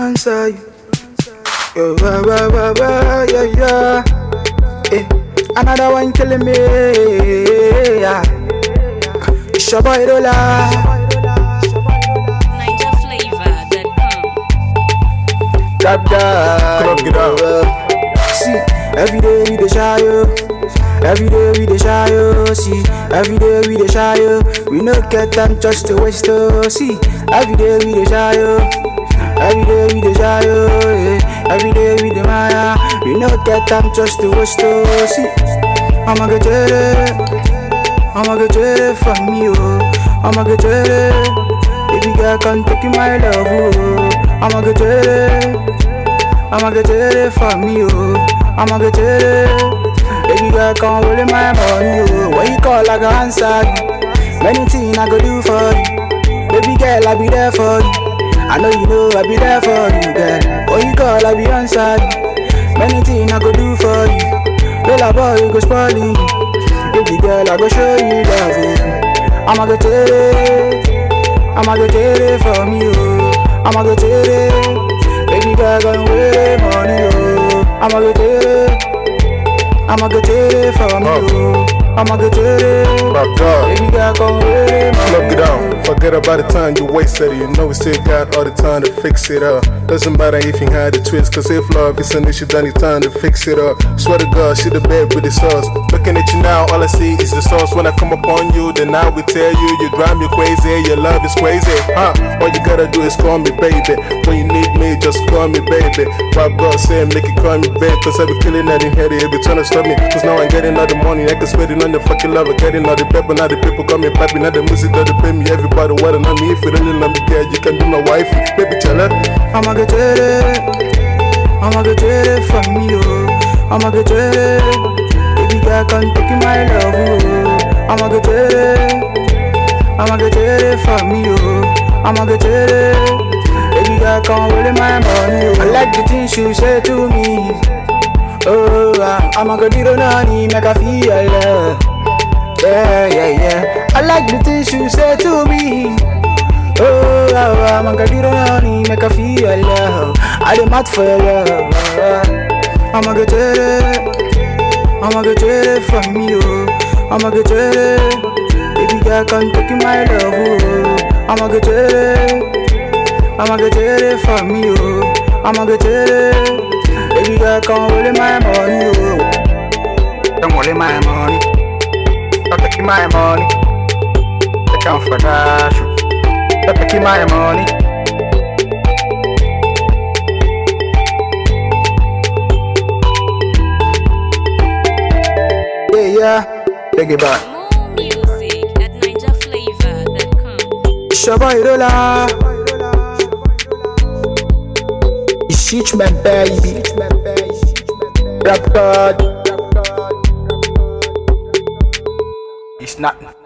answer you. Yo, wah, wah, wah, wah, yeah, yeah. Eh, another one killing me. Yeah. It's your boy Rolla. NigerFlavor.com. That guy. Club, get out. See, every day we dey shy yo. Every day we dey shy yo. See, every day we dey shy yo. We no get time just to waste oh. See, every day we dey shy yo. Every day we dey shy yo. Yeah. Every day we dey maya. We no get time just to waste oh. See, I'ma get it. I'ma get it from you. I'ma get it. Baby girl, come take my love. Oh. I'ma get it. I'ma get it from you. I'ma get it. Baby girl, come roll in my money. Oh. When you call, I go answer you. Many things I go do for you. Baby girl, I be there for you. I know you know I be there for you, girl. When you call, I be answer you. Many things I go do for you. Little boy, you go spoil you. Baby girl, I go show you love. Oh. I'ma get it. I'ma get it from you. I'ma get it. Baby girl, gonna wear money. Oh. I'ma get it. I'ma get it from you. I'ma get it. My God. Baby girl, gonna wear money. Plug it out. Forget about the time you wasted. You know we still got all the time to fix it up. Doesn't matter if you had the twist, cause if love is an issue, then it's time to fix it up. Swear to God, she the bed with the sauce. Looking at you now, all I see is the sauce. When I come upon you, then I will tell you, you drive me crazy. Your love is crazy, huh? All you gotta do is call me baby. When you need me, just call me baby. Pop God said, make it call me baby. Cause I be killing that in head, it be trying to stop me. Cause now I'm getting all the money, I can spend it on the fucking love. I'm getting all the pepper, now the people call me papi. Now the music that they pay me, everybody wanna know me. If you really love me, girl, you can be my wife. Baby, tell her. I'ma get it. I'ma get it from you. I'ma get it. Baby girl, come take my love. Oh. I'ma get it. I'ma get it from you. I'ma get it. Baby girl, come roll in my money. Oh. I like the things you say to me. Oh, ah, I'ma get it on honey, make I feel love. Yeah, yeah, yeah. I like the things you say to me. Oh, wow, I'm gonna get on honey, make her feel love. I dey mad for your love. I'ma get it, I'ma get it from you. I'ma get it, baby girl, come take my love. Oh. I'ma get it, I'ma get it from you. I'ma get it, baby girl, come roll in my money. Oh. Come roll in my money, come take my money, take am for dash. Stop taking my money. Yeah, yeah. Take it back. More music at NigerFlavor.com. It's your boy Rolla. It's Shitch my baby. Rap God. It's not.